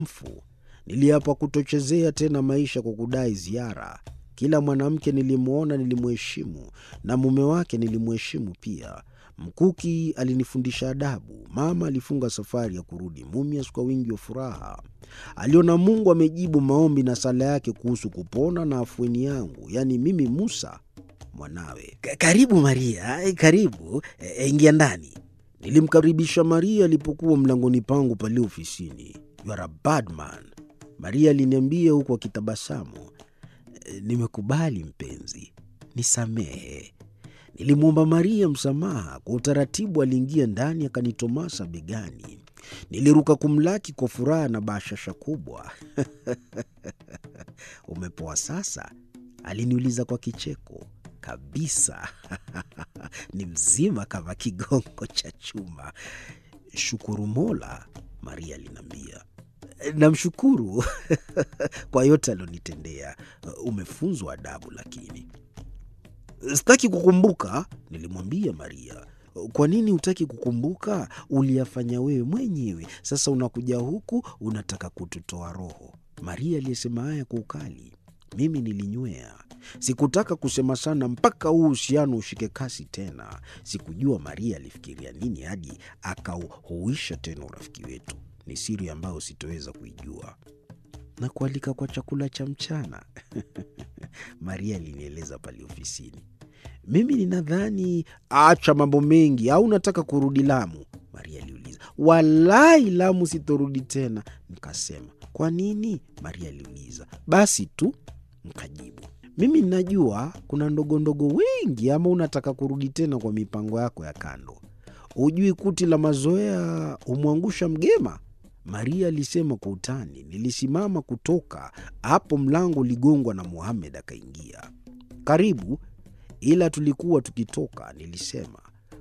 mfu. Niliapa kutochezea tena maisha kwa kudai ziara. Kila mwanamke nilimwona nilimheshimu, na mume wake nilimheshimu pia. Mkuki alinifundisha adabu. Mama alifunga safari ya kurudi Mumias kwa wingi wa furaha. Aliona Mungu amejibu maombi na sala yake kuhusu kupona na afueni yangu, yaani mimi Musa mwanawe. "Ka- Karibu Maria, eh, karibu eh, ingia ndani. Nilimkaribisha Maria alipokuwa mlangoni pangu pale ofisini. You are a bad man, Maria aliniambia huku akitabasamu. "Eh, Nimekubali mpenzi, nisamehe. Nilimwomba Maria msamaha. Kwa utaratibu aliingia ndani akanitomasa begani. Niliruka kumlaki kwa furaha na bashasha kubwa. Umepoa sasa? Aliniuliza kwa kicheko. Kabisa, ni mzima kama kigongo cha chuma. Shukuru Mola, Maria aliniambia. Namshukuru kwa yote alionitendea. Umefunzwa adabu lakini Sitaki kukumbuka, nilimwambia Maria. Kwa nini hutaki kukumbuka? Uliyafanya wewe mwenyewe. Sasa unakuja huku unataka kututoa roho. Maria aliyesema haya kwa ukali. Mimi nilinywea. Sikutaka kusema sana mpaka huu uhusiano ushike kasi tena. Sikujua Maria alifikiria nini hadi akauhuisha tena urafiki wetu. Ni siri ambayo sitoweza kuijua. Na kualika kwa chakula cha mchana Maria alinieleza pale ofisini. Mimi ninadhani acha mambo mengi, au unataka kurudi Lamu? Maria aliuliza. Walai, Lamu sitorudi tena, nikasema. Kwa nini? Maria aliuliza. Basi tu, nikajibu. Mimi ninajua kuna ndogondogo wengi, ama unataka kurudi tena kwa mipango yako ya kando? Hujui kuti la mazoea humwangusha mgema? Maria alisema kwa utani. Nilisimama kutoka hapo, mlango uligongwa na Muhamed akaingia. Karibu, ila tulikuwa tukitoka. Nilisema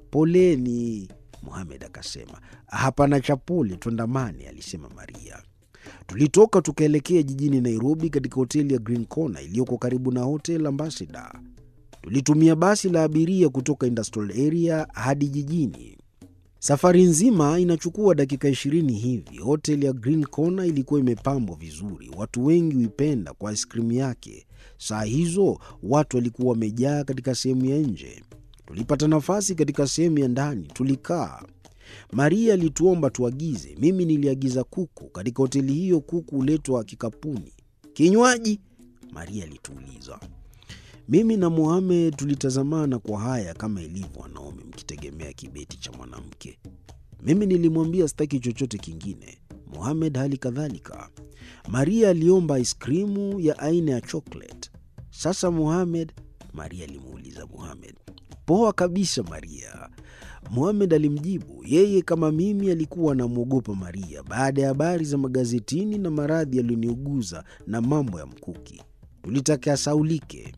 poleni. Muhamed akasema hapana cha pole, twandamane, alisema Maria. Tulitoka tukaelekea jijini Nairobi, katika hoteli ya Green Corner iliyoko karibu na Hotel Ambassador. Tulitumia basi la abiria kutoka industrial area hadi jijini. Safari nzima inachukua dakika ishirini hivi. Hotel ya Green Corner ilikuwa imepambwa vizuri, watu wengi huipenda kwa aiskrimu yake. Saa hizo watu walikuwa wamejaa katika sehemu ya nje. Tulipata nafasi katika sehemu ya ndani, tulikaa. Maria alituomba tuagize. Mimi niliagiza kuku. Katika hoteli hiyo kuku huletwa kikapuni. Kinywaji? Maria alituuliza. Mimi na Mohamed tulitazamana kwa haya kama ilivyo wanaume mkitegemea kibeti cha mwanamke. Mimi nilimwambia sitaki chochote kingine, Mohamed hali kadhalika. Maria aliomba aiskrimu ya aina ya chocolate. Sasa Mohamed, Maria alimuuliza Mohamed. Poa kabisa Maria, Mohamed alimjibu. Yeye kama mimi alikuwa anamwogopa Maria baada ya habari za magazetini na maradhi yaliyoniuguza na mambo ya mkuki. Tulitaka asaulike.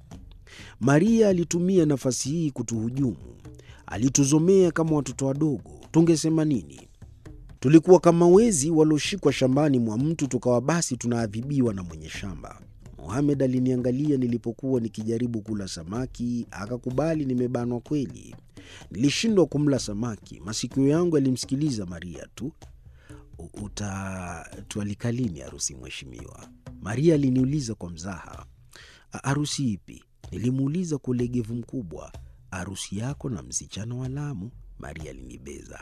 Maria alitumia nafasi hii kutuhujumu. Alituzomea kama watoto wadogo. Tungesema nini? Tulikuwa kama wezi walioshikwa shambani mwa mtu, tukawa basi tunaadhibiwa na mwenye shamba. Mohamed aliniangalia nilipokuwa nikijaribu kula samaki, akakubali nimebanwa kweli. Nilishindwa kumla samaki. Masikio yangu yalimsikiliza Maria tu. "U- Utatualika lini harusi, mheshimiwa? Maria aliniuliza kwa mzaha. "A- Harusi ipi? Nilimuuliza kwa ulegevu mkubwa. Harusi yako na msichana wa Lamu, Maria alinibeza.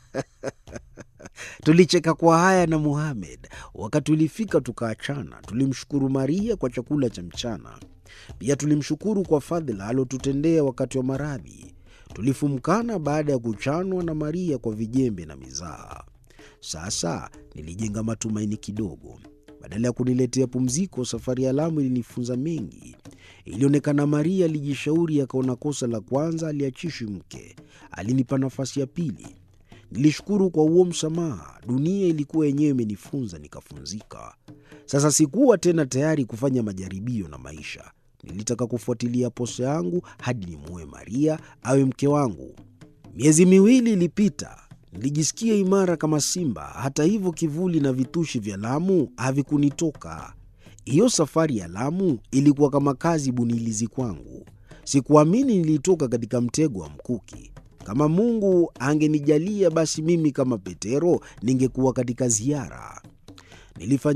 Tulicheka kwa haya na Muhamed. Wakati ulifika tukaachana. Tulimshukuru Maria kwa chakula cha mchana, pia tulimshukuru kwa fadhila alotutendea wakati wa maradhi. Tulifumkana baada ya kuchanwa na Maria kwa vijembe na mizaha. Sasa nilijenga matumaini kidogo. Badala ya kuniletea pumziko, safari ya Lamu ilinifunza mengi. Ilionekana Maria alijishauri, akaona kosa la kwanza aliachishwi mke. Alinipa nafasi ya pili. Nilishukuru kwa huo msamaha. Dunia ilikuwa yenyewe imenifunza, nikafunzika. Sasa sikuwa tena tayari kufanya majaribio na maisha. Nilitaka kufuatilia posa yangu hadi nimuoe Maria awe mke wangu. Miezi miwili ilipita. Nilijisikia imara kama simba. Hata hivyo, kivuli na vitushi vya Lamu havikunitoka. Hiyo safari ya Lamu ilikuwa kama kazi bunilizi kwangu. Sikuamini nilitoka katika mtego wa mkuki. Kama Mungu angenijalia, basi mimi kama Petero ningekuwa katika ziara. Nilifanya